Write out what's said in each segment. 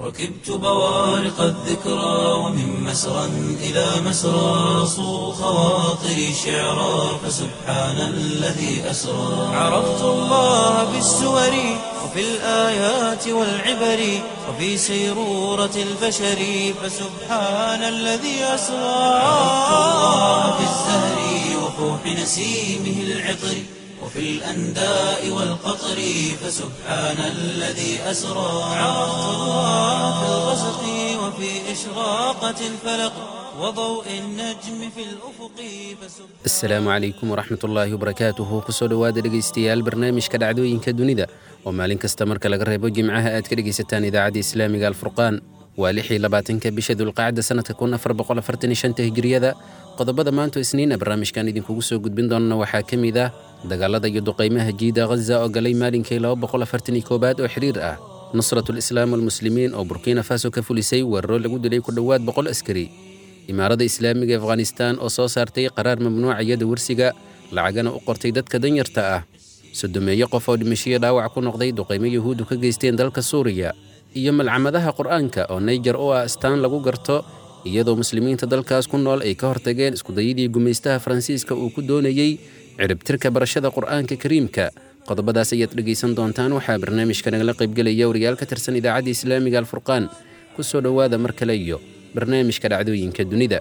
ركبت بوارق الذكرى ومن مسرى إلى مسرى صو خواطري شعرا فسبحان الذي أسرى عرفت الله بالسور وفي الآيات والعبر وفي سيرورة البشر فسبحان الذي أسرى عرفت الله بالزهر وفوح نسيمه العطر وفي الأنداء والقطر فسبحان الذي أسرى عرفت الله في الغسق وفي إشراقة الفلق وضوء النجم في الأفق فسبحان asalaamu calaykum waraxmat ullaahi wabarakaatuhu kusoo dhowaada dhegaystayaal barnaamijka dhacdooyinka dunida oo maalin kasta marka laga reebo jimcaha aad ka dhegaysataan idaacadda islaamiga alfurqaan waa lixii labaatanka bisha dulqacda sanadka kun afar boqol afartan iyo shanta hijriyada qodobada maanto isniina barnaamijkan idinkugu soo gudbin doonana waxaa ka mid ah dagaalada iyo duqaymaha jiida ghaza oo galay maalinkii laba boqol afartan iyo koobaad oo xiriir ah nusratu lislaam walmuslimiin oo burkina faso ka fulisay weeraro lagu dilay ku dhowaad boqol askari imaaradda islaamiga ee afghanistaan oo soo saartay qaraar mamnuucaya dawarsiga lacagana u qortay dadka danyarta ah sodomeeyo qof oo dhimashiyo dhaawac ku noqday duqaymo yuhuuddu ka geysteen dalka suuriya iyo malcamadaha qur'aanka oo nayjar u ah astaan lagu garto iyadoo muslimiinta dalkaas ku nool ay ka hortageen iskudayadii gumaystaha faransiiska uu ku doonayey ciribtirka barashada qur'aanka kariimka qodobadaas ayaad dhegaysan doontaan waxaa barnaamijka nagala qaybgelaya wariyaal ka tirsan idaacadda islaamiga alfurqaan ku soo dhowaada mar kale iyo barnaamijka dhacdooyinka dunida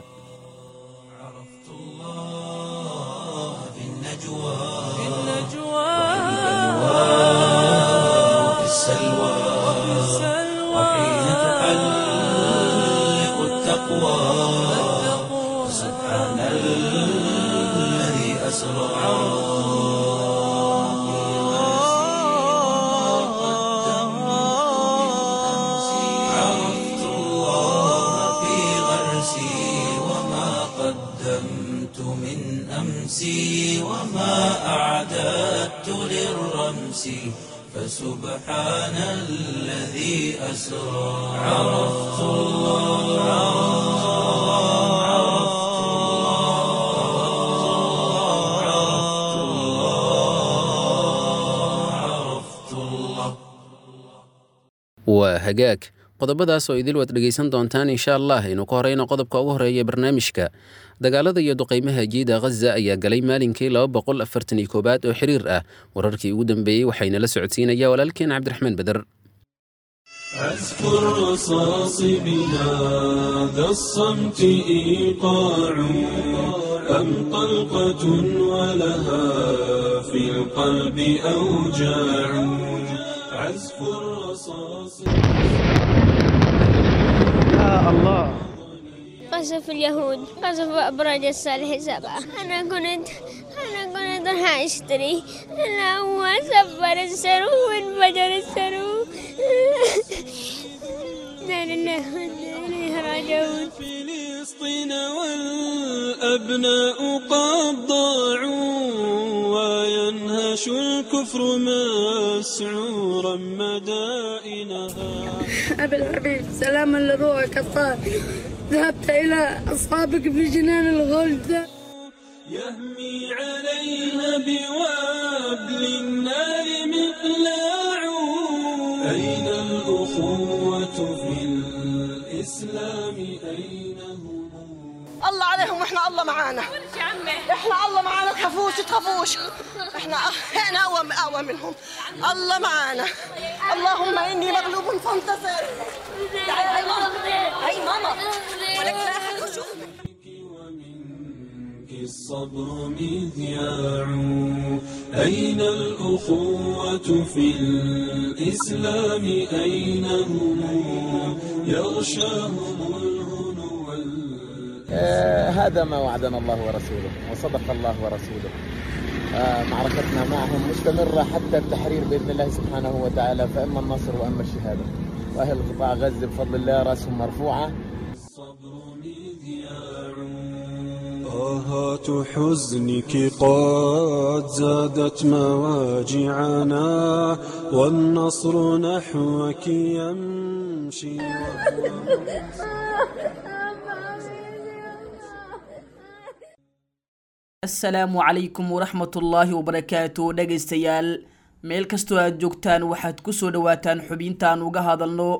في النجوى في وفي السلوى وحين تحلق التقوى سبحان الذي أسرى عرفت الله في غرسي وما قدمت من أمسي وما أعددت للرمس فسبحان الذي أسرى عرفت الله عرفت الله عرفت الله عرفت الله waa hagaag qodobadaas oo idil waad dhegaysan doontaan insha allah aynu ku horeyno qodobka ugu horeeya barnaamijka dagaalada iyo duqaymaha jiida ghaza ayaa galay maalinkii laba boqol afartan iyo koobaad oo xiriir ah wararkii ugu dambeeyey waxayna la socodsiinaya walaalkeen cabdiraxmaan beder أذكر رصاص بلاد الصمت إيقاع أم طلقة ولها في القلب أوجاع عزف الرصاص قصف اليهود قصف أبراج الصالح سبعة أنا كنت أنا كنت راح أشتري أنا هو سفر السرو وانفجر السرو لا لله وإنا إليه راجعون فلسطين والأبناء قد ضاعوا وينهش الكفر مسعورا مدائنها أبي الحبيب سلاما لروحك الطاهر ذهبت إلى أصحابك في جنان الغلد يهمي عليها بوابل النار مقلاع أين الأخوة في الإسلام أين هم الله عليهم واحنا الله معانا احنا الله معانا تخافوش تخافوش احنا احنا اقوى اقوى منهم الله معانا اللهم اني مغلوب فانتصر تعالي هاي ماما هاي ماما ولك لا أحد يشوف. ومنك الصبر مذياع أين الأخوة في الإسلام أين هم يغشاهم الهنو وال- آه، هذا ما وعدنا الله ورسوله وصدق الله ورسوله آه، معركتنا معهم مستمرة حتى التحرير بإذن الله سبحانه وتعالى فإما النصر وإما الشهادة وأهل قطاع غزة بفضل الله رأسهم مرفوعة الصبر مذياع طاهات حزنك قد زادت مواجعنا والنصر نحوك يمشي asalaamu calaykum waraxmatullaahi wabarakaatu dhegaystayaal meel kastoo aad joogtaan waxaad ku soo dhowaataan xubintaan uga hadalno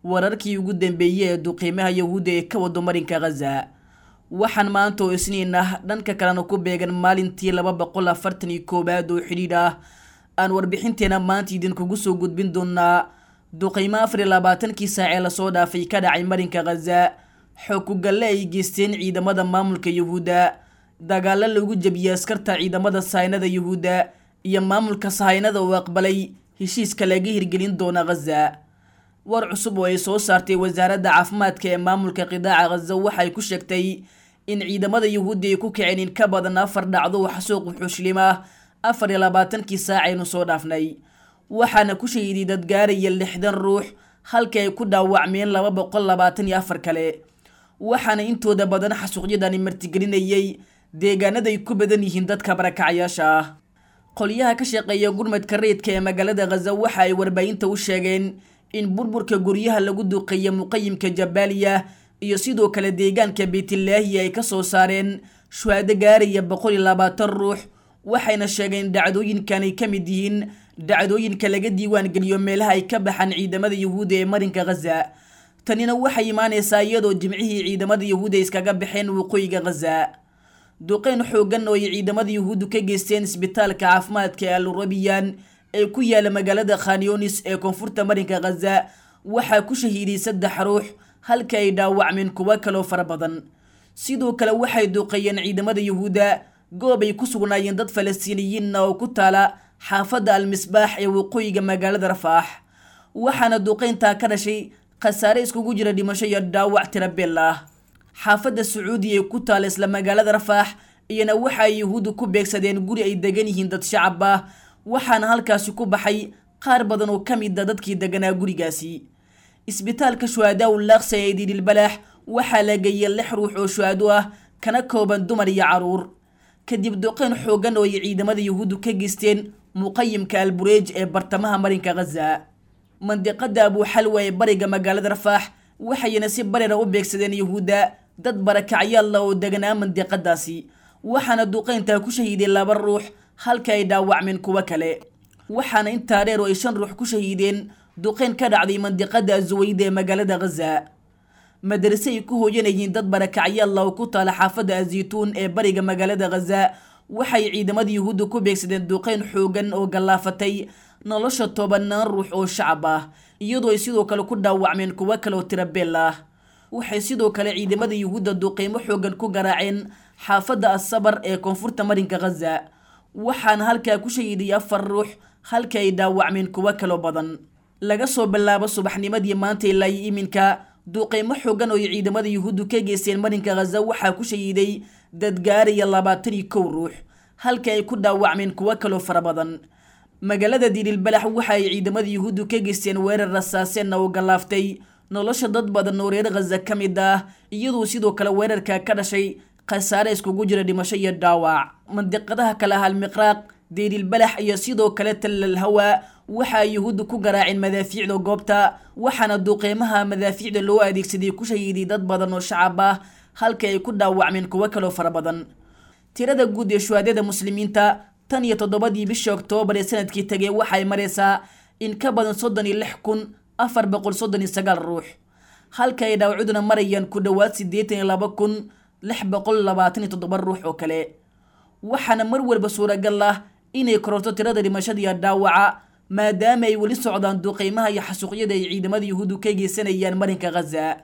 wararkii ugu dambeeyey ee duqiimaha yahuudda ee ka wado marinka khaza waxaan maanta oo isniin ah dhanka kalena ku beegan maalintii laba boqol afartan iyo koowaad oo xidhiidh ah aan warbixinteena maanta idinkugu soo gudbin doonaa duqiimo afar iyo labaatankii saac ee lasoo dhaafay ka dhacay marinka khaza xoog ku galle ay geysteen ciidamada maamulka yuhuudda dagaalo lagu jebiyey askarta ciidamada sahaynada yuhuudda iyo maamulka sahaynada uu aqbalay heshiiska laga hirgelin doona khaza war cusub oo ay soo saartay wasaaradda caafimaadka ee maamulka qidaaca khaza waxay ku sheegtay in ciidamada yuhuudda ay ku kaceen in ka badan afar dhacdo oo xasuuq wuxuushlim ah afar iyo labaatankii saac aynu soo dhaafnay waxaana ku shahiiday dad gaaraya lixdan ruux halka ay ku dhaawacmeen laba boqol labaatan iyo afar kale waxaana intooda badan xasuuqyadani martigelinayay deegaanaday ku badan yihiin dadka barakacyaasha ah qolyaha ka shaqeeya gurmadka rayidka ee magaalada khaza waxa ay warbaahinta u sheegeen in burburka guryaha lagu duuqeeya muqayimka jabaaliya iyo sidoo kale deegaanka beytlaahi ay ka soo saareen shuhaado gaaraya boqol iyo labaatan ruux waxayna sheegeen dhacdooyinkan ay ka mid yihiin dhacdooyinka laga diiwaan geliyo meelaha ay ka baxaan ciidamada yuhuudda ee marinka khaza tanina waxay imaanaysaa iyadoo jimcihii ciidamada yuhuudda iskaga baxeen waqooyiga khaza duqeyn xoogan oo ay ciidamada yuhuuddu ka geysteen isbitaalka caafimaadka ee alurabiyan ee ku yaala magaalada khanyonis ee koonfurta marinka khaza waxaa ku shahiiday saddex ruux halka ay dhaawacmeen kuwo kaloo fara badan sidoo kale waxay duqeeyeen ciidamada yuhuudda goob ay ku sugnaayeen dad falastiiniyiinna oo ku taala xaafadda almisbaax ee waqooyiga magaalada rafaax waxaana duqeyntaa ka dhashay khasaare iskugu jira dhimasho iyo dhaawac tirabeel ah xaafadda sacuudiya ee ku taala isla magaalada rafaax iyana waxa ay yuhuuddu ku beegsadeen guri ay degan yihiin dad shacab ah waxaana halkaasi ku baxay qaar badan oo ka mid a dadkii deganaa gurigaasi isbitaalka shuhadaa u laaqsa ee diidilbalaax waxaa la geeyey lix ruux oo shuhado ah kana kooban dumar iyo caruur kadib duqeyn xoogan oo ay ciidamada yuhuuddu ka geysteen muqayimka albureej ee bartamaha marinka khaza mandiqada abuuxalwa ee bariga magaalada rafaax waxayna si barera u beegsadeen yuhuudda dad barakacyaalla oo deganaa mandiqadaasi waxaana duqeyntaa ku shahiiday laba ruux halka ay dhaawacmeen kuwo kale waxaana intaa dheer oo ay shan ruux ku shahiideen duqeyn ka dhacday mandiqada azuwayda ee magaalada khaza madarase ay ku hooyanayeen dad barakacyaalla oo ku taala xaafadda azituun ee bariga magaalada khaza waxay ciidamada yuhuudda ku beegsadeen duqeyn xoogan oo gallaafatay nolosha tobanaan ruux oo shacab ah iyadoo ay sidoo kale ku dhaawacmeen kuwo kale oo tirabeel ah waxay sidoo kale ciidamada yuhuudda duqeymo xoogan ku garaaceen xaafadda asabar ee koonfurta marinka khaza waxaana halkaa ku shahiiday afar ruux halka ay dhaawacmeen kuwo kaloo badan laga soo bilaabo subaxnimadii maanta ilaa iyo iminka duqeymo xoogan oo ay ciidamada yuhuuddu ka geysteen marinka khaza waxaa ku shahiiday dad gaaraya labaatan iyo kow ruux halka ay ku dhaawacmeen kuwo kaloo fara badan magaalada diililbalax waxa ay ciidamada yuhuuddu ka geysteen weerar rasaaseenna oo gallaaftay nolosha dad badan oo reer khaza ka mid ah iyadoo sidoo kale weerarka ka dhashay khasaare iskugu jira dhimasho iyo dhaawac mandiqadaha kale ah almiqraaq diililbalax iyo sidoo kale tallal hawa waxa ay yuhuuddu ku garaaceen madaafiicda goobta waxaana duqeymaha madaafiicda loo adeegsaday ku shahiiday dad badan oo shacab ah halka ay ku dhaawacmeen kuwo kaloo fara badan tirada guud ee shuhaadada muslimiinta tan iyo toddobadii bishii oktoobar ee sanadkii tegay waxay maraysaa in ka badan soddon iyo lix kun afar boqol soddon iyo sagaal ruux halka ay dhaawacuduna marayaan ku dhowaad siddeetan iyo laba kun lix boqol labaatan iyo toddoba ruux oo kale waxaana mar walba suuragal ah inay kororto tirada dhimashada iyo dhaawaca maadaama ay weli socdaan duqeymaha iyo xasuuqyada ay ciidamada yuhuuddu ka geysanayaan marinka khaza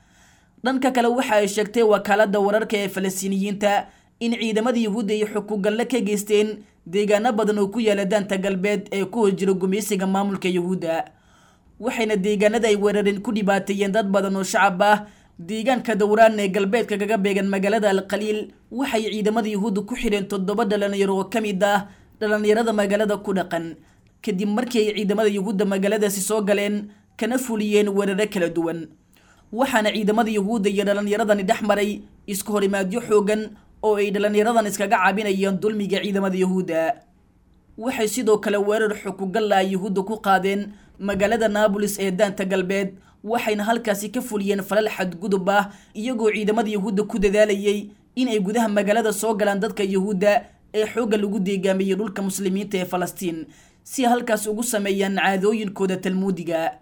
dhanka kale waxa ay sheegtay wakaalada wararka ee falastiiniyiinta in ciidamada yuhuudda ay xukugalle ka geysteen deegaano badan oo ku yaala daanta galbeed ee ku hojira gumaysiga maamulka yuhuudda waxayna deegaanada ay weerareen ku dhibaateeyeen dad badan oo shacab ah deegaanka dowraan ee galbeedka kaga beegan magaalada alqaliil waxay ciidamada yuhuudda ku xidheen toddoba dhalinyaro oo ka mid ah dhalinyarada magaalada ku dhaqan kadib markii ay ciidamada yuhuudda magaaladaasi soo galeen kana fuliyeen weeraro kala duwan waxaana ciidamada yuhuudda iyo dhalinyaradani dhex maray isku horimaadyo xoogan oo ay dhalinyaradan iskaga caabinayeen dulmiga ciidamada yuhuudda waxay sidoo kale weerar xukugalla ay yuhuudda ku qaadeen magaalada naabolis ee daanta galbeed waxayna halkaasi ka fuliyeen falal xadgudub ah iyagoo ciidamada yuhuudda ku dadaalayay in ay gudaha magaalada soo galaan dadka yuhuudda ee xoogga lagu deegaamiyey dhulka muslimiinta ee falastiin si halkaas ugu sameeyaan caadooyinkooda talmuudiga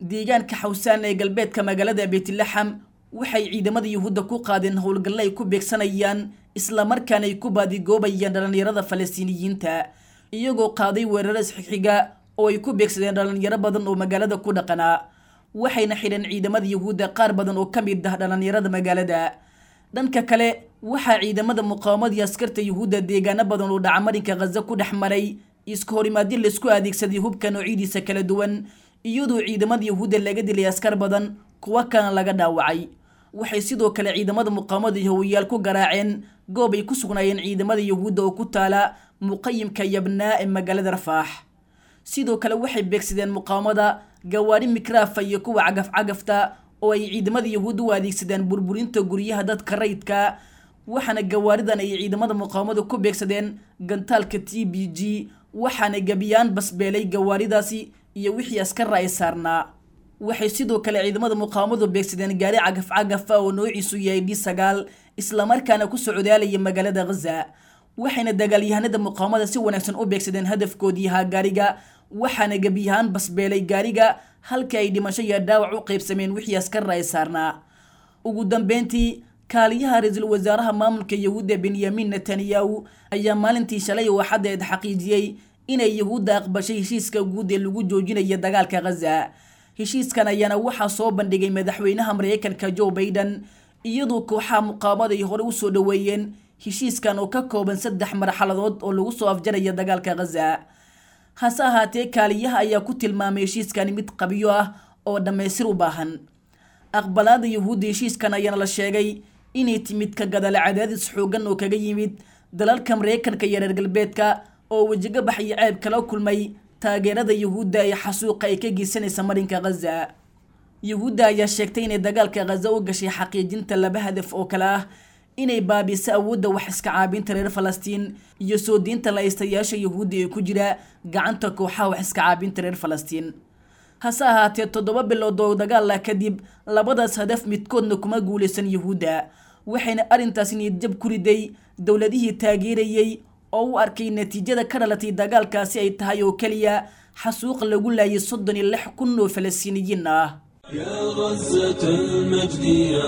deegaanka xawsaan ee galbeedka magaalada beetlaxam waxay ciidamada yuhuudda ku qaadeen howlgalle ay ku beegsanayaan islamarkaana ay ku baadigoobayaan dhallinyarada falastiiniyiinta iyagoo qaaday weeraro isxixiga oo ay ku beegsadeen dhallinyaro badan oo magaalada ku dhaqanaa waxayna xidheen ciidamada yuhuudda qaar badan oo ka mid ah dhallinyarada magaalada dhanka kale waxaa ciidamada muqaawamada iyo askarta yuhuudda deegaano badan oo dhacamarinka khaza ku dhex maray iska horimaadyo laisku adeegsaday hubka noocyadiisa kala duwan iyadoo ciidamada yuhuudda laga dilay askar badan kuwo kalena laga dhaawacay waxay sidoo kale ciidamada muqaawamada yahowiyaal ku garaaceen goob ay ku sugnaayeen ciidamada yuhuudda oo ku taala muqayimka yabnaa ee magaalada rafaax sidoo kale waxay beegsadeen muqaawamada gawaari mikraafa iyo kuwa cagaf-cagafta oo ay ciidamada yuhuudda u adeegsadeen burburinta guryaha dadka rayidka waxaana gawaaridan ay ciidamada muqaawamada ku beegsadeen gantaalka t b g waxaana gebiyaan basbeelay gawaaridaasi iyo wixii askarra ay saarnaa waxay sidoo kale ciidamada muqaawamadu beegsadeen gaari cagaf-cagafa oo noociisu yahay d sagaal islamarkaana ku socdaalaya magaalada khaza waxayna dagaalyahanada muqaawamada si wanaagsan u beegsadeen hadafkoodii ahaa gaariga waxaana gebiyahaan basbeelay gaariga halkii ay dhimasho iyo dhaawac u qaybsameen wixii askarra ay saarnaa ugu dambeyntii kaaliyaha ra-iisul wasaaraha maamulka yahuudda benyamin netanyahu ayaa maalintii shalay oo axaddeed xaqiijiyey inay yahuudda aqbashay heshiiska guud ee lagu joojinayo dagaalka khaza heshiiskan ayaana waxaa soo bandhigay madaxweynaha mareykanka joe baiden iyadoo kooxaha muqaawamada ay hore usoo dhoweeyeen heshiiskan oo ka kooban saddex marxaladood oo lagu soo afjaraya dagaalka khaza hase ahaatee kaaliyaha ayaa ku tilmaamay heshiiskani mid qabyo ah oo dhammaystir u baahan aqbalaada yahuudda heshiiskan ayaana la sheegay inay timid ka gadala cadaadis xoogan oo kaga yimid dalalka mareykanka iyo reer galbeedka oo wejigabax iyo ceeb kala kulmay taageerada yuhuudda ee xasuuqa ay ka geysanaysa marinka khaza yuhuudda ayaa sheegtay inay dagaalka khaza u gashay xaqiijinta laba hadaf oo kale ah inay baabiso awoodda wax iska caabinta reer falastiin iyo soo diinta la-aystayaasha yuhuudda ee ku jira gacanta kooxaha wax iska caabinta reer falastiin hase ahaatee toddoba bilood oo dagaala kadib labadaas hadaf midkoodna kuma guulaysan yuhuudda waxayna arrintaas niyadjab ku riday dowladihii taageerayey oo u arkay natiijada ka dhalatay dagaalkaasi ay tahay oo keliya xasuuq lagu laayay soddon iyo lix kun oo falastiiniyiin ah يا غزة المجد يا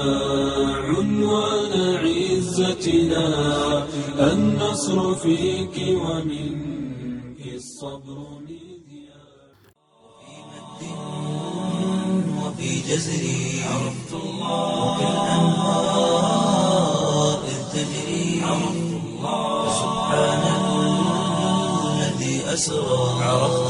عنوان عزتنا النصر فيك ومنك الصبر مذياع وفي جزري عرفت الله وكالأنهار إذ تجري عرفت الله سبحان الذي أسرى عرفت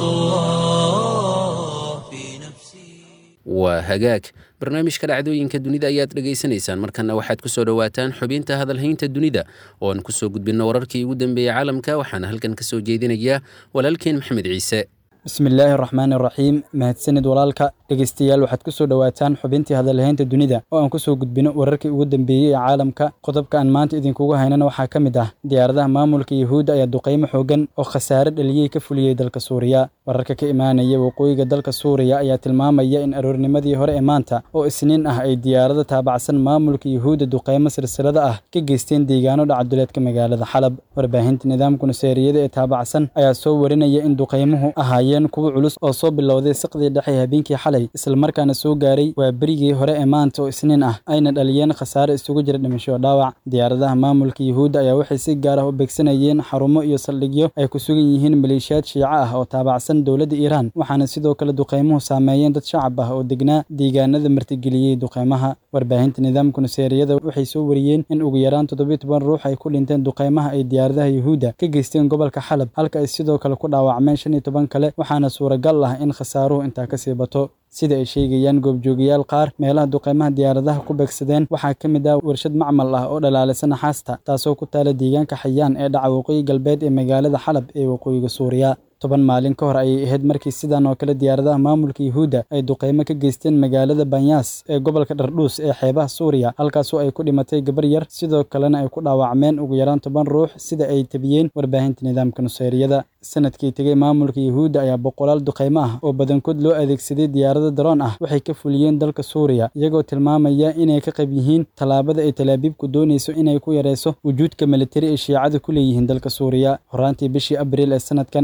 الله في نفسي waa hagaag barnaamijka dhacdooyinka dunida ayaad dhegaysanaysaan markana waxaad ku soo dhowaataan xubinta hadalhaynta dunida oo aan kusoo gudbinno wararkii ugu dambeeyey caalamka waxaana halkan ka soo jeedinaya walaalkeen maxamed ciise bismi illaahi araxmaan iraxiim mahadsanid walaalka dhegeystayaal waxaad ku soo dhowaataan xubintii hadalhaynta dunida oo aan kusoo gudbino wararkii ugu dambeeyey ee caalamka qodobka aan maanta idinkugu haynana waxaa ka mid ah diyaaradaha maamulka yuhuudda ayaa duqaymo xoogan oo khasaare dhaliyey ka fuliyey dalka suuriya wararka ka imaanaya waqooyiga dalka suuriya ayaa tilmaamaya in aroornimadii hore ee maanta oo isniin ah ay diyaarado taabacsan maamulka yuhuudda duqaymo silsilada ah ka geysteen deegaano dhacaduleedka magaalada xalab warbaahinta nidaamka nuseeriyada ee taabacsan ayaa soo warinaya in duqaymuhu ahaayeen kuwo culus oo soo bilowday saqdii dhexe habeenkii xalay islamarkaana soo gaaray waa berigii hore ee maanta oo isniin ah ayna dhaliyeen khasaare isugu jira dhimasho dhaawac diyaaradaha maamulka yuhuudda ayaa waxay si gaar ah u beegsanayeen xarumo iyo saldhigyo ay ku sugan yihiin maleeshiyaad shiico ah oo taabacsan dowladda iiraan waxaana sidoo kale duqaymuhu saameeyeen dad shacab ah oo degnaa deegaanada martigeliyey duqaymaha warbaahinta nidaamka nuseeriyada waxay soo wariyeen in ugu yaraan toddobiyo toban ruux ay ku dhinteen duqaymaha ay diyaaradaha yuhuudda ka geysteen gobolka xalab halka ay sidoo kale ku dhaawacmeen shan iyo toban kale waxaana suuragal ah in khasaaruhu intaa kasii bato sida ay sheegayaan goobjoogayaal qaar meelaha duqaymaha diyaaradaha ku beegsadeen waxaa ka mid ah warshad macmal ah oo dhalaalisa naxaasta taasoo ku taala deegaanka xayaan ee dhaca waqooyi galbeed ee magaalada xalab ee waqooyiga suuriya toban maalin ka hor ayay ahayd markii sidan oo kale diyaaradaha maamulka yuhuudda ay duqaymo ka geysteen magaalada banyaas ee gobolka dhardhuus ee xeebaha suuriya halkaasoo ay ku dhimatay gabar yar sidoo kalena ay ku dhaawacmeen ugu yaraan toban ruux sida ay tabiyeen warbaahinta nidaamka nuseeriyada sanadkii tegey maamulka yuhuudda ayaa boqolaal duqaymo ah oo badankood loo adeegsaday diyaarado daroon ah waxay ka fuliyeen dalka suuriya iyagoo tilmaamaya inay ka qayb yihiin tallaabada ay talaabiibku doonayso inay ku yareyso wujuudka militari ee shiicada ku leeyihiin dalka suuriya horaantii bishii abriil ee sanadkan ayay yuhuud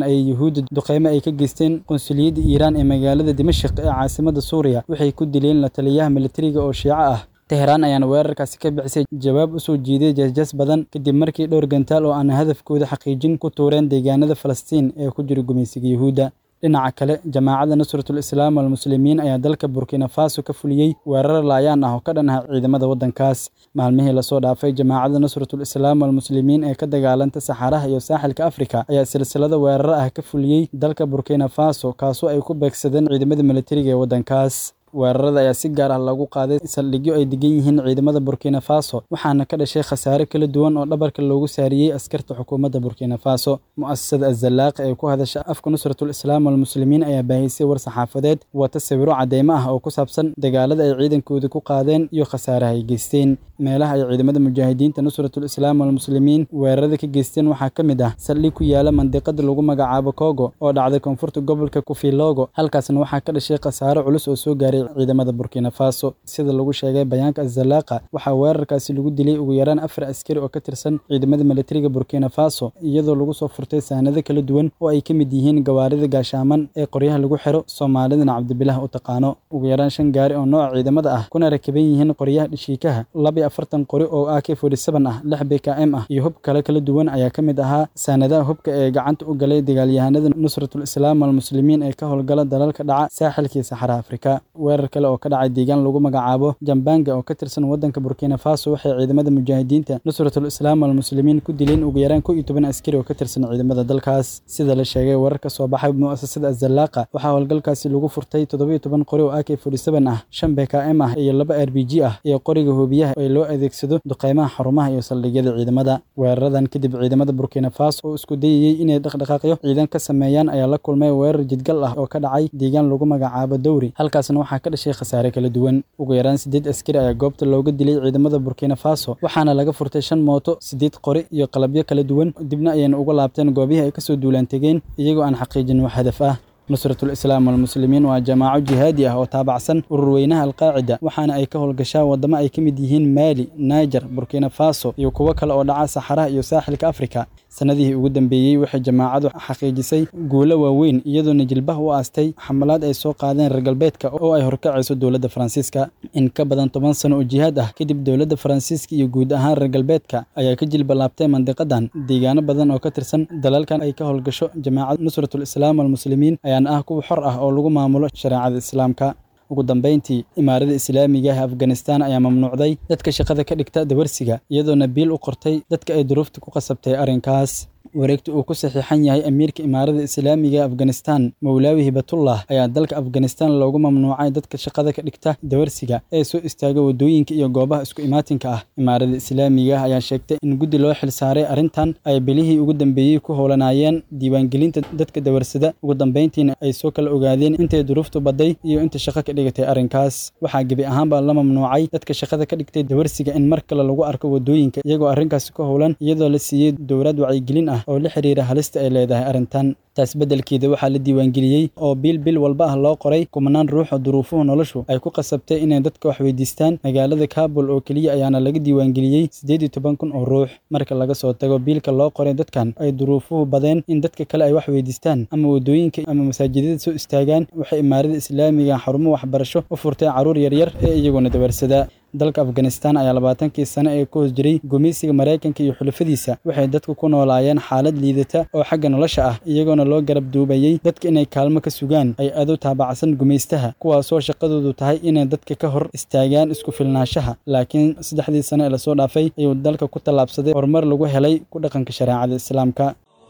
yuhuudda duqeymo ay ka geysteen qunsuliyadda iiraan ee magaalada dimashik ee caasimadda suuriya waxay ku dileen la taliyaha militariga oo shiico ah teheraan ayaana weerarkaasi ka bixisay jawaab u soo jiiday jasjas badan kadib markii dhowr gantaal oo aan hadafkooda xaqiijin ku tuureen deegaanada falastiin ee ku jira gumaysiga yuhuudda dhinaca kale jamaacadda nusratul islaam walmuslimiin ayaa dalka burkina faso ka fuliyey weerar laayaan ah oo ka dhan ah ciidamada waddankaas maalmihii lasoo dhaafay jamaacadda nusratul islaam walmuslimiin ee ka dagaalanta saxaraha iyo saaxilka afrika ayaa silsilada weerar ah ka fuliyey dalka burkina faso kaasoo ay ku beegsadeen ciidamada militariga ee waddankaas weerarada ayaa si gaar ah lagu qaaday saldhigyo ay degan yihiin ciidamada burkina faso waxaana ka dhashay khasaare kala duwan oo dhabarka loogu saariyey askarta xukuumadda burkina faso mu'asasada azalaaq ee ku hadasha afka nusratul islaam walmuslimiin ayaa baahisay war saxaafadeed wata sawiro cadeymo ah oo ku saabsan dagaalada ay ciidankooda ku qaadeen iyo khasaaraha ay geysteen meelaha ay ciidamada mujaahidiinta nusratul islaam walmuslimiin weerarada ka geysteen waxaa ka mid ah saldhig ku yaala mandiqada lagu magacaabo kogo oo dhacday koonfurta gobolka kufilogo halkaasna waxaa ka dhashay khasaare culus oo soo gaaray ciidamada burkina faso sida lagu sheegay bayaanka azalaaqa waxaa weerarkaasi lagu dilay ugu yaraan afar askari oo ka tirsan ciidamada militariga burkina faso iyadoo lagu soo furtay saanado kala duwan oo ay ka mid yihiin gawaarida gaashaaman ee qoryaha lagu xiro soomaalidana cabdibilah u taqaano ugu yaraan shan gaari oo nooca ciidamada ah kuna rakiban yihiin qoryaha dhishiikaha labiyo afartan qori oo ak forty seven ah lix b k m ah iyo hub kale kala duwan ayaa ka mid ahaa saanadaha hubka ee gacanta u galay dagaalyahanada nusratul islaam walmuslimiin ee ka howlgala dalalka dhaca saaxilkii saxara afrika weerar kale oo ka dhacay deegaan lagu magacaabo jambanga oo ka tirsan waddanka burkina faso waxay ciidamada mujaahidiinta nusratul islaam walmuslimiin ku dileen ugu yaraan kow iyo toban askari oo ka tirsan ciidamada dalkaas sida la sheegay warar ka soo baxay mu'asasada azalaaqa waxaa howlgalkaasi lagu furtay toddoba iyo toban qori oo ak forty seven ah shan b k m ah iyo laba r b g ah iyo qoriga hoobiyaha ee loo adeegsado duqeymaha xarumaha iyo saldhigyada ciidamada weeraradan kadib ciidamada burkina faso oo isku dayayey inay dhaqdhaqaaqyo ciidan ka sameeyaan ayaa la kulmay weerar jidgal ah oo ka dhacay deegaan lagu magacaabo dowri halkaasna waxaa ka dhashay khasaare kala duwan ugu yaraan siddeed askari ayaa goobta looga dilay ciidamada burkina faso waxaana laga furtay shan mooto siddeed qori iyo qalabyo kala duwan dibna ayayna uga laabteen goobihii ay kasoo duulaan tegeen iyagoo aan xaqiijin wax hadaf ah nusratul islaam walmuslimiin waa jamaaco jihaadi ah oo taabacsan urur weynaha alqaacida waxaana ay ka howlgashaa waddamo ay ka mid yihiin maali naiger burkina faso iyo kuwo kale oo dhaca saxaraha iyo saaxilka afrika sanadihii ugu dambeeyey waxay jamaacadu xaqiijisay guulo waaweyn iyadoona jilbaha u aastay xamalaad ay soo qaadeen reer galbeedka oo ay horkacayso dowladda faransiiska in ka badan toban sano oo jihaad ah kadib dowladda faransiiska iyo guud ahaan reer galbeedka ayaa ka jilbalaabtay mandiqadan deegaano badan oo ka tirsan dalalkan ay ka howlgasho jamaacad nusratul islaam walmuslimiin ayaana ah kuwa xor ah oo lagu maamulo shareecada islaamka ugu dambeyntii imaarada islaamiga ah afganistan ayaa mamnuucday dadka shaqada ka dhigta dawarsiga iyadoona biil u qortay dadka ay duruufta ku qasabtay arrinkaas wareegta uu ku saxiixan yahay amiirka imaarada islaamiga ee afganistan mowlaawi hibatullah ayaa dalka afganistan loogu mamnuucay dadka shaqada ka dhigta dawarsiga ee soo istaaga waddooyinka iyo goobaha isku imaatinka ah imaarada islaamiga ah ayaa sheegtay in guddi loo xilsaaray arrintan ay bilihii ugu dambeeyey ku howlanaayeen diiwaangelinta dadka dawarsada ugu dambeyntiina ay soo kala ogaadeen intay duruuftu badday iyo inta shaqo ka dhigatay arrinkaas waxaa gebi ahaanba la mamnuucay dadka shaqada ka dhigtay dawarsiga in mar kale lagu arko waddooyinka iyagoo arrinkaasi ka howlan iyadoo la siiyey dowlad wacyigelin ah oo la xiriira halista ay leedahay arrintan taas beddelkeeda waxaa la diiwaangeliyey oo bil bil walba ah loo qoray kumanaan ruux oo duruufuhu noloshu ay ku qasabtay inay dadka wax weydiistaan magaalada kabul oo keliya ayaana laga diiwaangeliyey siddeed iyo toban kun oo ruux marka laga soo tago biilka loo qoray dadkan ay duruufuhu badeen in dadka kale ay wax weydiistaan ama waddooyinka ama masaajidada soo istaagaan waxay imaarada islaamiga xarumo waxbarasho u furtay carruur yaryar ee iyaguna dawarsada dalka afganistan ayaa labaatankii sane ee ku hoos jiray gumeysiga maraykanka iyo xulafadiisa waxay dadku ku noolaayeen xaalad liidata oo xagga nolosha ah iyagoona loo garab duubayey dadka inay kaalmo ka sugaan ay adu taabacsan gumaystaha kuwaasoo shaqadoodu tahay inay dadka ka hor istaagaan isku filnaanshaha laakiin saddexdii sane ee lasoo dhaafay ayuu dalka ku tallaabsaday horumar lagu helay ku dhaqanka shareecada islaamka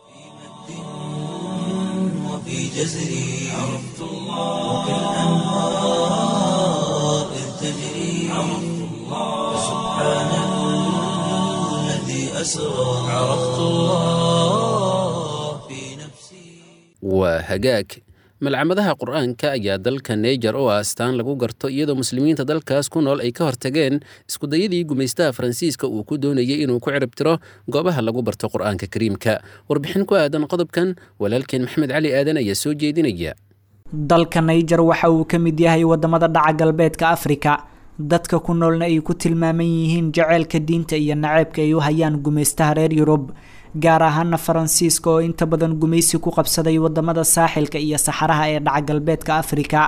وفي جزري عرفت الله وكالأنهار إذ تجري عرفت الله سبحان الذي أسرى عرفت الله في نفسي waa hagaag malcamadaha qur-aanka ayaa dalka neiger oo astaan lagu garto iyadoo muslimiinta dalkaas ku nool ay ka hortageen iskudayadii gumaystaha faransiiska uu ku doonayay inuu ku ciribtiro goobaha lagu barto qur-aanka kariimka warbixin ku aadan qodobkan walaalkeen maxamed cali aadan ayaa soo jeedinaya dalka naiger waxa uu ka mid yahay wadamada dhaca galbeedka afrika dadka ku noolna ay ku tilmaaman yihiin jaceylka diinta iyo naceebka ay u hayaan gumaystaha reer yurub gaar ahaana faransiiska oo inta badan gumaysi ku qabsaday wadamada saaxilka iyo saxaraha ee dhaca galbeedka afrika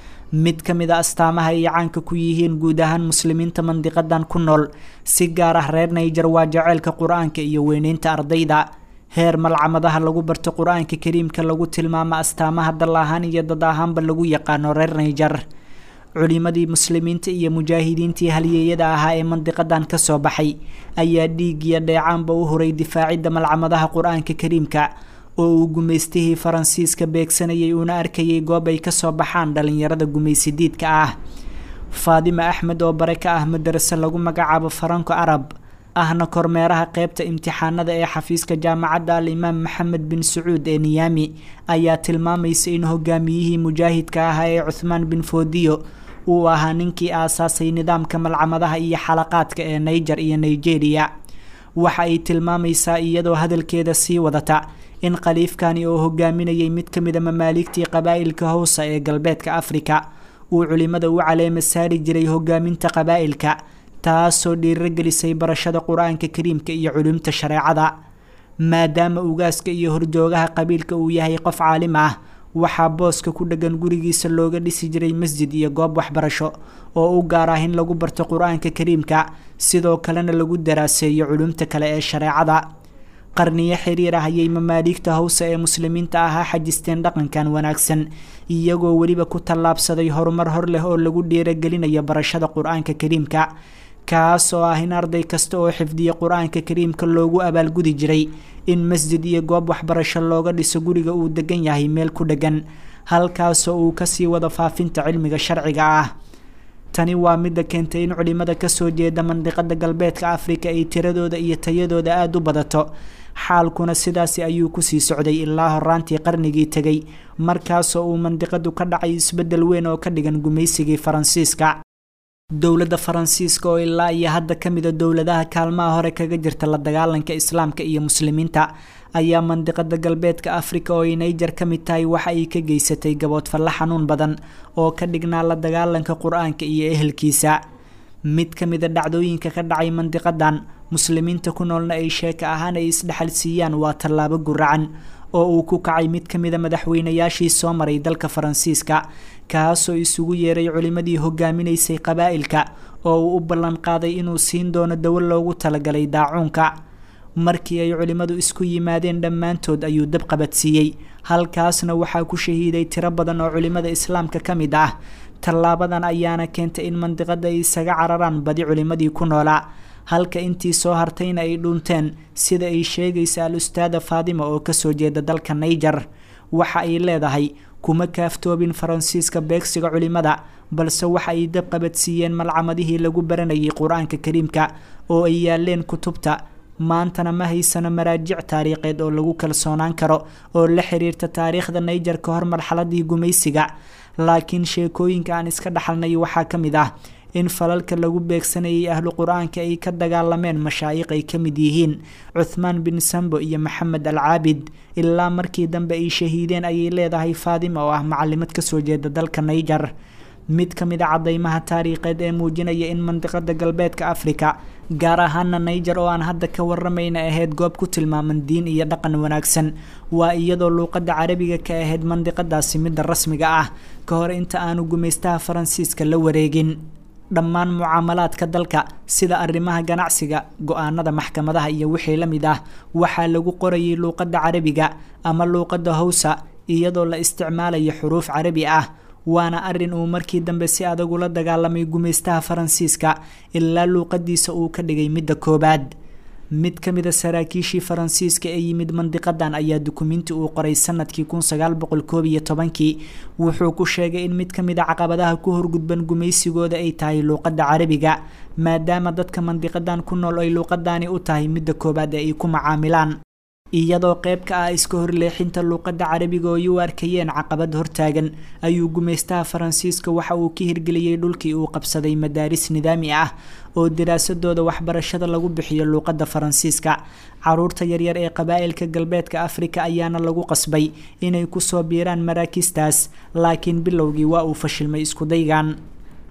mid ka mid a astaamaha ay caanka ku yihiin guud ahaan muslimiinta mandiqadan ku nool si gaar ah reer naiger waa jaceylka qur-aanka iyo weyneynta ardayda heer malcamadaha lagu barto qur-aanka kariimka lagu tilmaamo astaamaha dal ahaan iyo dad ahaanba lagu yaqaano reer naiger culimadii muslimiinta iyo mujaahidiintii halyeeyada ahaa ee mandiqadan kasoo baxay ayaa dhiig iyo dheecaanba u horay difaacidda malcamadaha qur-aanka kariimka oo uu gumaystihii faransiiska beegsanayay uuna arkayay goob ay kasoo baxaan dhalinyarada gumaysidiidka ah faadima axmed oo bare ka ah madaraso lagu magacaabo faranko arab ahna kormeeraha qeybta imtixaanada ee xafiiska jaamacadda al-imaam maxamed bin sacuud ee niyaami ayaa tilmaamaysa in hogaamiyihii mujaahidka ahaa ee cuthmaan bin foodiyo uu ahaa ninkii aasaasay nidaamka malcamadaha iyo xalaqaadka ee naiger iyo nigeria waxa ay tilmaamaysaa iyadoo hadalkeeda sii wadata in khaliifkani oo hogaaminayay mid ka mida mamaaligtii qabaa'ilka howsa ee galbeedka afrika uu culimada u caleema saari jiray hogaaminta qabaa'ilka taasoo dhiirogelisay barashada qur-aanka kariimka iyo culumta shareecada maadaama ugaaska iyo horjoogaha qabiilka uu yahay qof caalim ah waxaa booska ku dhegan gurigiisa looga dhisi jiray masjid iyo goob waxbarasho oo u gaar ah in lagu barto qur-aanka kariimka sidoo kalena lagu daraaseeyo culumta kale ee shareecada qarniyo xiriir ah ayay mamaaligta howsa ee muslimiinta ahaa xajisteen dhaqankan wanaagsan iyagoo weliba ku tallaabsaday horumar hor leh oo lagu dhiiragelinayo barashada qur-aanka kariimka kaas oo ah in arday kasta oo xifdiya qur-aanka kariimka loogu abaalgudi jiray in masjid iyo goob waxbarasho looga dhiso guriga uu degan yahay meel ku dhegan halkaasoo uu kasii wado faafinta cilmiga sharciga ah tani waa midda keentay in culimada kasoo jeeda mandiqada galbeedka afrika ay tiradooda iyo tayadooda aada u badato xaalkuna sidaasi ayuu kusii socday ilaa horaantii qarnigii tegay markaasoo uu mandiqadu ka dhacay isbeddel weyn oo ka dhigan gumaysigii faransiiska dowladda faransiiska oo ilaa iyo hadda ka mida dowladaha kaalmaha hore kaga jirta la dagaalanka islaamka iyo muslimiinta ayaa mandiqada galbeedka afrika oo ay naiger ka mid tahay waxa ay ka geysatay gaboodfalle xanuun badan oo ka dhignaa la dagaalanka qur-aanka iyo ehelkiisa mid ka mida dhacdooyinka ka dhacay mandiqadan muslimiinta ku noolna ay sheeka ahaan ay isdhexal siiyaan waa tallaabo guracan oo uu ku kacay mid ka mida madaxweynayaashii soo maray dalka faransiiska kaasoo isugu yeeray culimadii hogaaminaysay qabaa'ilka oo uu u ballan qaaday inuu siin doono dawo loogu talagalay daacuunka markii ay culimmadu isku yimaadeen dhammaantood ayuu dab qabadsiiyey halkaasna waxaa ku shahiiday tiro badan oo culimmada islaamka ka mid ah tallaabadan ayaana keentay in mandiqada ay isaga cararaan badi culimmadii ku noolaa halka intii soo hartayna ay dhunteen sida ay sheegaysa al ustaada faadima oo kasoo jeeda dalka naiger waxa ay leedahay kuma kaaftoobin faransiiska beegsiga culimada balse waxa ay dab qabadsiiyeen malcamadihii lagu baranayay qur-aanka kariimka oo ay yaaleen kutubta maantana ma haysano maraajic taariikheed oo lagu kalsoonaan karo oo la xiriirta taariikhda naiger ka hor marxaladii gumaysiga laakiin sheekooyinka aan iska dhaxalnay waxaa ka mid ah in falalka lagu beegsanayay ahlu qur-aanka ay ka dagaalameen mashaayiq ay ka mid yihiin cuthmaan bin sambo iyo maxamed al caabid ilaa markii dambe ay shahiideen ayay leedahay faadima oo ah macalimad kasoo jeeda dalka naiger mid ka mid a cadeymaha taariikheed ee muujinaya in mandiqada galbeedka afrika gaar ahaana naiger oo aan hadda ka waramayna ahayd goob ku tilmaaman diin iyo dhaqan wanaagsan waa iyadoo luuqada carabiga ka ahayd mandiqadaasi midda rasmiga ah ka hor inta aanu gumaystaha faransiiska la wareegin dhammaan mucaamalaadka dalka sida arrimaha ganacsiga go-aanada maxkamadaha iyo wixii la mid ah waxaa lagu qorayay luuqadda carabiga ama luuqadda howsa iyadoo la isticmaalayo xuruuf carabi ah waana arin uu markii dambe si adag ula dagaalamay gumaystaha faransiiska ilaa luuqadiisa uu ka dhigay midda koobaad mid ka mida saraakiishii faransiiska ee yimid mandiqadan ayaa dukumiinti uu qoray sanadkii kun sagaal boqol koob iyo tobankii wuxuu ku sheegay in mid ka mid a caqabadaha ku horgudban gumaysigooda ay tahay luuqadda carabiga maadaama dadka mandiqadan ku nool ay luuqadani u tahay midda koobaad ee ay ku macaamilaan iyadoo qayb ka ah iska horleexinta luuqadda carabiga oo ay u arkayeen caqabad hortaagan ayuu gumaystaha faransiiska waxa uu ka hirgeliyey dhulkii uu qabsaday madaaris nidaami ah oo daraasadooda waxbarashada lagu bixiyo luuqadda faransiiska caruurta yaryar ee qabaa'ilka galbeedka afrika ayaana lagu qasbay inay kusoo biiraan maraakistaas laakiin bilowgii waa uu fashilmay iskudaygan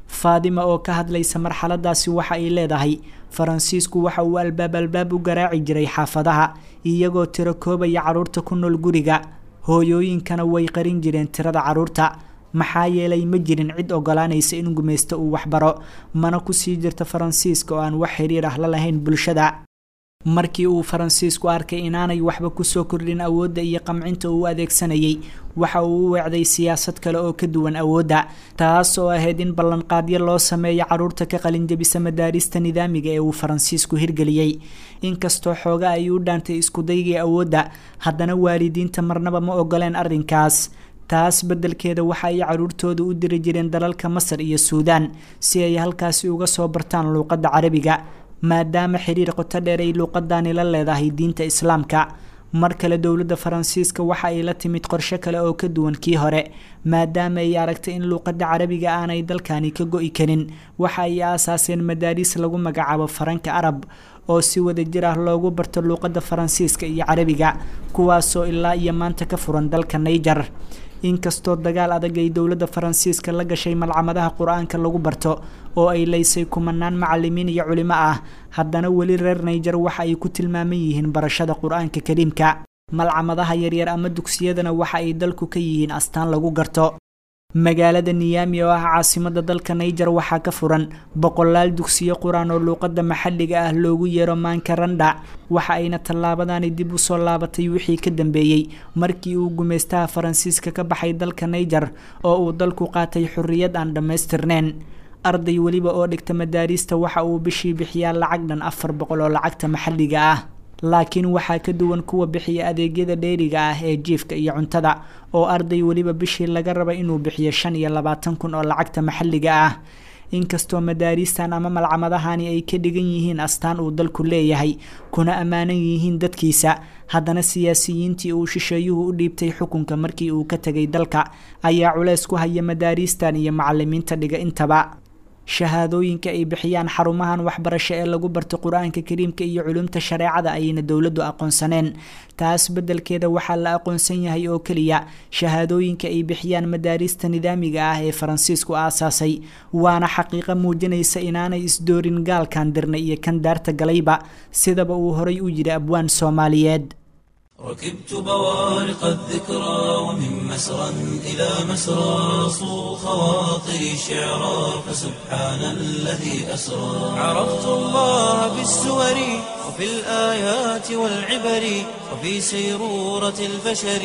faadima oo ka hadlaysa marxaladaasi waxa ay leedahay faransiisku waxa uu albaab albaab u garaaci jiray xaafadaha iyagoo tiro koobaya carruurta ku nool guriga hooyooyinkana way qarin jireen tirada carruurta maxaa yeelay ma jirin cid ogolaanaysa in gumaysto uu waxbaro mana kusii jirta faransiiska oo aan wax xiriir ah la lahayn bulshada markii uu faransiisku arkay inaanay waxba kusoo kordhin awoodda iyo qamcinta uu adeegsanayay waxa uu u weecday siyaasad kale oo ka duwan awoodda taas oo ahayd in ballanqaadyo loo sameeyo carruurta ka qalinjabisa madaarista nidaamiga ee uu faransiisku hirgeliyey inkastoo xooga ay u dhaantay iskudaygii awoodda haddana waalidiinta marnaba ma ogoleen arrinkaas taas beddelkeeda waxa ay carruurtooda u diri jireen dalalka masar iyo suudaan si ay halkaasi uga soo bartaan luuqadda carabiga maadaama xiriir qoto dheer ay luuqadani la leedahay diinta islaamka mar kale dowladda faransiiska waxa ay la timid qorshe kale oo ka duwan kii hore maadaama ay aragtay in luuqadda carabiga aanay dalkani ka go-i karin waxa ay aasaaseen madaariis lagu magacaabo faranka arab oo si wada jir ah loogu barto luuqadda faransiiska iyo carabiga kuwaasoo ilaa iyo maanta ka furan dalka naiger inkastoo dagaal adag ay dowladda faransiiska la gashay malcamadaha qur-aanka lagu barto oo ay leysay kumanaan macalimiin iyo culimo ah haddana weli reer naiger waxa ay ku tilmaaman yihiin barashada qur-aanka kariimka malcamadaha yaryar ama dugsiyadana waxa ay dalku ka yihiin astaan lagu garto magaalada niyami oo ah caasimada dalka naiger waxaa ka furan boqolaal dugsiyo qur-aan oo luuqadda maxalliga ah loogu yeero maankarandha waxa ayna tallaabadani dib u soo laabatay wixii ka dambeeyey markii uu gumaystaha faransiiska ka baxay dalka naiger oo uu dalku qaatay xorriyad aan dhammaystirneyn arday weliba oo dhigta madaariista waxa uu bishii bixiyaa lacag dhan afar boqol oo lacagta maxalliga ah laakiin waxaa ka duwan kuwa bixiya adeegyada dheeriga ah ee jiifka iyo cuntada oo arday weliba bishii laga raba inuu bixiyo shan iyo labaatan kun oo lacagta maxalliga ah inkastoo madaariistan ama malcamadahani ay ka dhigan yihiin astaan uu dalku leeyahay kuna ammaanan yihiin dadkiisa haddana siyaasiyiintii uu shisheeyuhu u dhiibtay xukunka markii uu ka tegay dalka ayaa culeys ku haya madaariistan iyo macalimiinta dhiga intaba shahaadooyinka ay bixiyaan xarumahan waxbarasho ee lagu barto qur-aanka kariimka iyo culumta shareecada ayayna dowladdu aqoonsaneen taas beddelkeeda waxaa la aqoonsan yahay oo keliya shahaadooyinka ay bixiyaan madaarista nidaamiga ah ee faransiisku aasaasay waana xaqiiqo muujinaysa inaanay isdoorin gaalkan dirnay iyo kan daarta galayba sidaba uu horay u yidhi abwaan soomaaliyeed ركبت بوارق الذكرى ومن مسرى إلى مسرى صو خواطري شعرا فسبحان الذي أسرى عرفت الله بالسور وفي الآيات والعبر وفي سيرورة البشر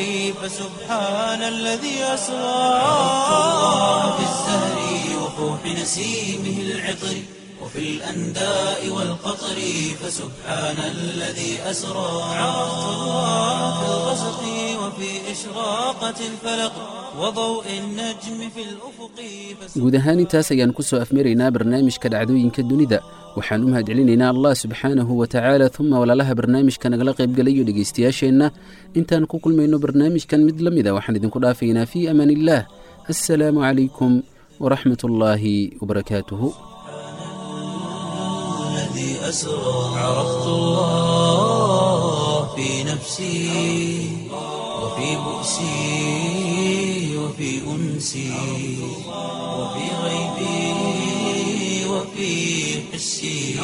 فسبحان الذي أسرى عرفت الله بالزهر وفوح نسيمه العطر وفي الأنداء والقطر فسبحان الذي أسرى عرفت الله في الغسق وفي إشراقة الفلق وضوء النجم في الأفق guud ahaan intaas ayaan ku soo afmaraynaa barnaamijka dhacdooyinka dunida waxaan u mahadcelinaynaa allah subxaanahu wa tacaala uma walaalaha barnaamijka nagala qaybgalayo dhegaystayaasheenna intaan ku kulmayno barnaamijkan mid la mida waxaan idinku dhaafaynaa fii amaan illaah assalaamu calaykum waraxmat ullaahi wabarakaatuhu الذي أسرى عرفت الله في نفسي وفي بؤسي وفي أنسي وفي غيبي وفي حسي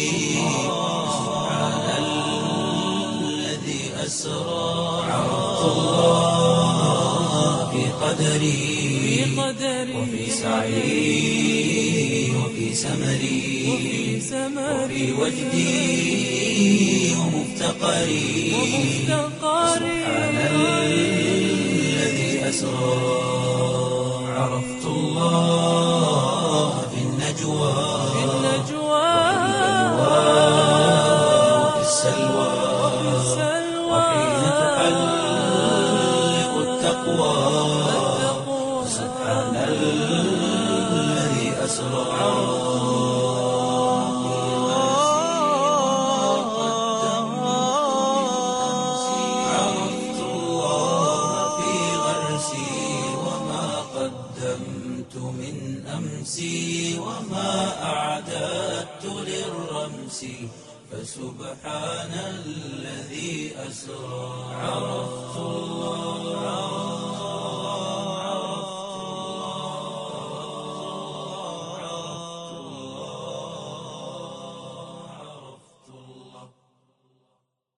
سبحان الذي أسرى عرفت الله في قدري وفي سعي وفي سمري وفي وجدي ومفتقري سبحان الذي أسرى عرفت الله في النجوى وفي السلوى وحين تحلق التقوى سبحان الذي أسرى عرفت الله في غرسي وما قدمت من أمسي وما أعددت للرمس فسبحان الذي أسرى عرفت